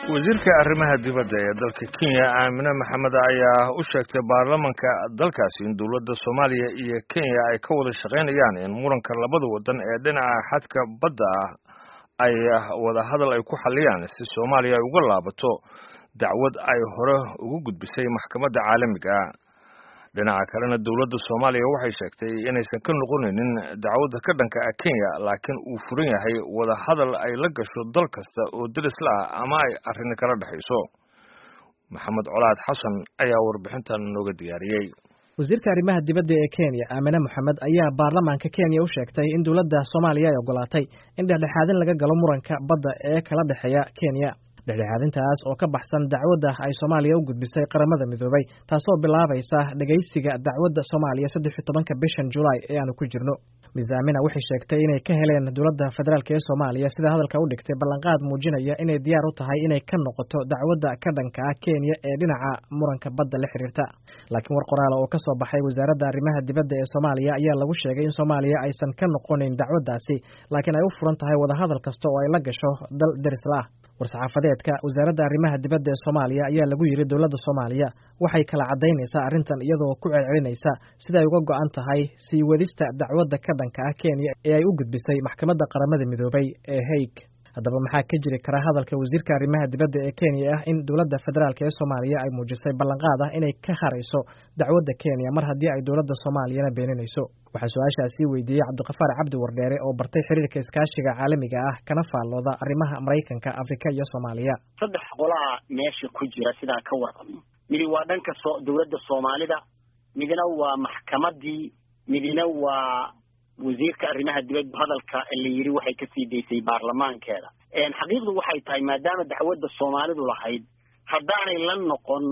wasiirka arrimaha dibadda ee dalka kenya aamine maxamed ayaa u sheegtay baarlamanka dalkaasi in dowladda soomaaliya iyo kenya ay ka wada shaqaynayaan in muranka labada wadan ee dhinaca xadka badda ah ay wada hadal ay ku xalliyaan si soomaaliya ay uga laabato dacwad ay hore ugu gudbisay maxkamadda caalamiga dhinaca kalena dowladda soomaaliya waxay sheegtay inaysan ka noqonaynin dacwadda ka dhanka ah kenya laakiin uu furan yahay wada hadal ay la gasho dal kasta oo deris la ah ama ay arrin kala dhexayso maxamed colaad xasan ayaa warbixintan nooga diyaariyey wasiirka arrimaha dibadda ee kenya aamine moxamed ayaa baarlamaanka kenya u sheegtay in dowladda soomaaliya ay ogolaatay in dhexdhexaadin laga galo muranka badda ee kala dhexeeya kenya dhexdhexaadintaas oo ka baxsan dacwadda ay soomaaliya u gudbisay qaramada midoobay taasoo bilaabaysa dhegaysiga dacwadda soomaaliya saddex iyo tobanka bishan julaay ee aanu ku jirno mis aamina waxay sheegtay inay ka heleen dowladda federaalk ee soomaaliya sida hadalka u dhigtay ballanqaad muujinaya inay diyaar u tahay inay ka noqoto dacwadda ka dhanka ah kenya ee dhinaca muranka badda la xiriirta laakiin war qoraala oo ka soo baxay wasaaradda arrimaha dibadda ee soomaaliya ayaa lagu sheegay in soomaaliya aysan ka noqonayn dacwaddaasi laakiin ay u furan tahay wadahadal kasta oo ay la gasho dal derisla ah war-saxaafadeedka wasaaradda arrimaha dibadda ee soomaaliya ayaa lagu yidhi dowladda soomaaliya waxay kala caddaynaysaa arrintan iyadoo ku celcelinaysa siday uga go-an tahay sii wadista dacwadda ka dhanka ah kenya ee ay u gudbisay maxkamadda qaramada midoobay ee haig haddaba maxaa ka jiri kara hadalka wasiirka arrimaha dibadda ee kenya ah in dowladda federaalk ee soomaaliya ay muujisay ballanqaad ah inay ka harayso dacwadda kenya mar haddii ay dowladda soomaaliyana beeninayso waxaa su-aashaasi weydiiyey cabdiqafaar cabdi wardheere oo bartay xiriirka iskaashiga caalamiga ah kana faallooda arrimaha maraykanka afrika iyo soomaaliya saddex qolaa meesha ku jira sidaan ka warqabno midi waa dhanka so dowladda soomaalida midna waa maxkamadii midna waa wasiirka arrimaha dibadda hadalka la yidhi waxay kasii daysay baarlamaankeeda xaqiiqdu waxay tahay maadaama dacwadda soomaalidu lahayd haddaanay la noqon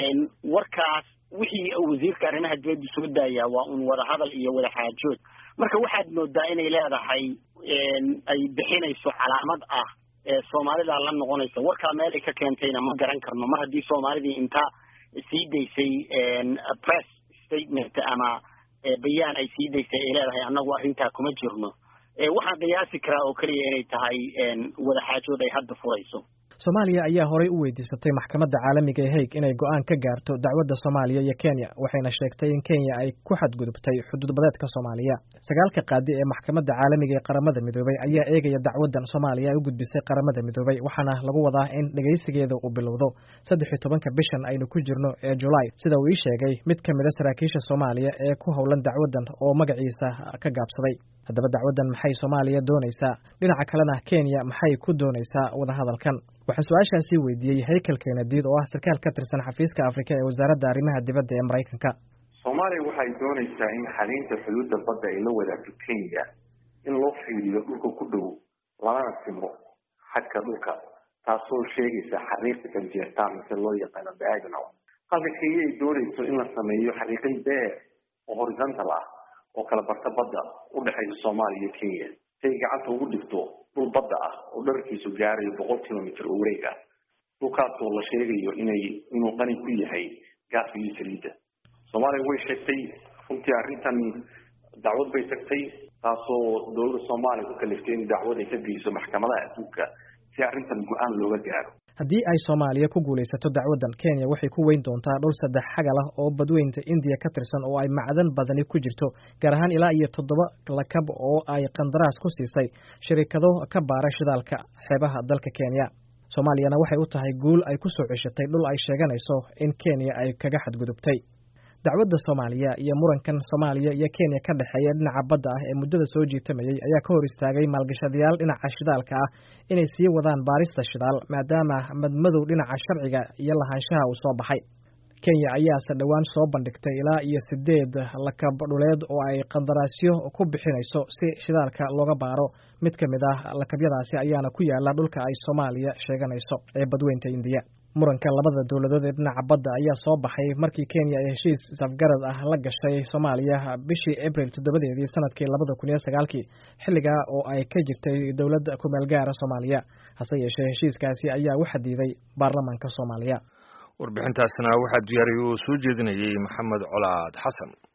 warkaas wixii wasiirka arrimaha dibadda soo daaya waa un wadahadal iyo wadaxaajood marka waxaad moodaa inay leedahay ay bixinayso calaamad ah soomaalida la noqonaysa warkaa meel ay ka keentayna ma garan karno mar haddii soomaalidii inta sii daysay press statement ama bayaan ay sii daysay ay leedahay annagu arrintaa kuma jirno waxaan qiyaasi karaa oo keliya inay tahay wadaxaajood ay hadda furayso soomaaliya ayaa horay u weydiisatay maxkamadda caalamiga ee haig inay go-aan ka gaarto dacwadda soomaaliya iyo kenya waxayna sheegtay in kenya ay ku xadgudubtay xuduud badeedka soomaaliya sagaalka qaadi ee maxkamadda caalamiga ee qaramada midoobay ayaa eegaya dacwaddan soomaaliya ay u gudbisay qaramada midoobay waxaana lagu wadaa in dhegaysigeeda uu bilowdo saddex iyo tobanka bishan aynu ku jirno ee julaay sida uu ii sheegay mid ka mida saraakiisha soomaaliya ee ku howlan dacwaddan oo magaciisa ka gaabsaday haddaba dacwaddan maxay soomaaliya doonaysaa dhinaca kalena kenya maxay ku doonaysaa wadahadalkan waxaa su-aashaasi weydiiyey haykel kenadiid oo ah sarkaal ka tirsan xafiiska afrika ee wasaaradda arrimaha dibadda ee maraykanka soomaaliya waxay doonaysaa in xaliinta xuduudda badda ay la wadaagto kenya in loo fiiriyo dhulka ku dhow lalana simo xadka dhulka taasoo sheegaysa xariiqa kanjeertaan mise loo yaqaano diagonal halka kenya ay doonayso in la sameeyo xariiqin beer oo horizontal ah oo kala barta badda u dhexaysa soomaaliya iyo kenya si ay gacanta ugu dhigto dhul badda ah oo dharkiisu gaarayo boqol kilomitr oo wareeg ah dhulkaasoo la sheegayo inay inuu qani ku yahay gaaska iyo saliidda soomaaliya way sheegtay runtii arrintan dacwad bay tagtay taasoo dowladda soomaaliya ku kaliftay in dacwad ay ka geyso maxkamadaha adduunka si arrintan go-aan looga gaaro haddii ay soomaaliya ku guulaysato dacwaddan kenya waxay ku weyn doontaa dhowr saddex xagal ah oo badweynta indiya ka tirsan oo ay macdan badani ku jirto gaar ahaan ilaa iyo toddoba lakab oo ay qandaraas ku siisay shirikado ka baara shidaalka xeebaha dalka kenya soomaaliyana waxay u tahay guul ay ku soo ceshatay dhul ay sheeganayso in kenya ay kaga xadgudubtay dacwadda soomaaliya iyo murankan soomaaliya iyo kenya ka dhexeeya dhinaca badda ah ee muddada soo jiitamayey ayaa ka hor istaagay maalgashadayaal dhinaca shidaalka ah inay sii wadaan baarista shidaal maadaama madmadow dhinaca sharciga iyo lahaanshaha uu soo baxay kenya ayaase dhowaan soo bandhigtay ilaa iyo sideed lakab dhuleed oo ay qandaraasyo ku bixinayso si shidaalka looga baaro mid ka mid ah lakabyadaasi ayaana ku yaala dhulka ay soomaaliya sheeganayso ee badweynta indiya muranka labada dowladood ee dhinaca badda ayaa soo baxay markii kenya ay heshiis safgarad ah la gashay soomaaliya bishii abril toddobadeedii sanadkii labada kun iyo sagaalkii xilligaa oo ay ka jirtay dowladda kumeel gaara soomaaliya hase yeeshee heshiiskaasi ayaa u xadiday baarlamaanka soomaaliya warbixintaasna waxaa diyaariyay oo soo jeedinayay maxamed colaad xasan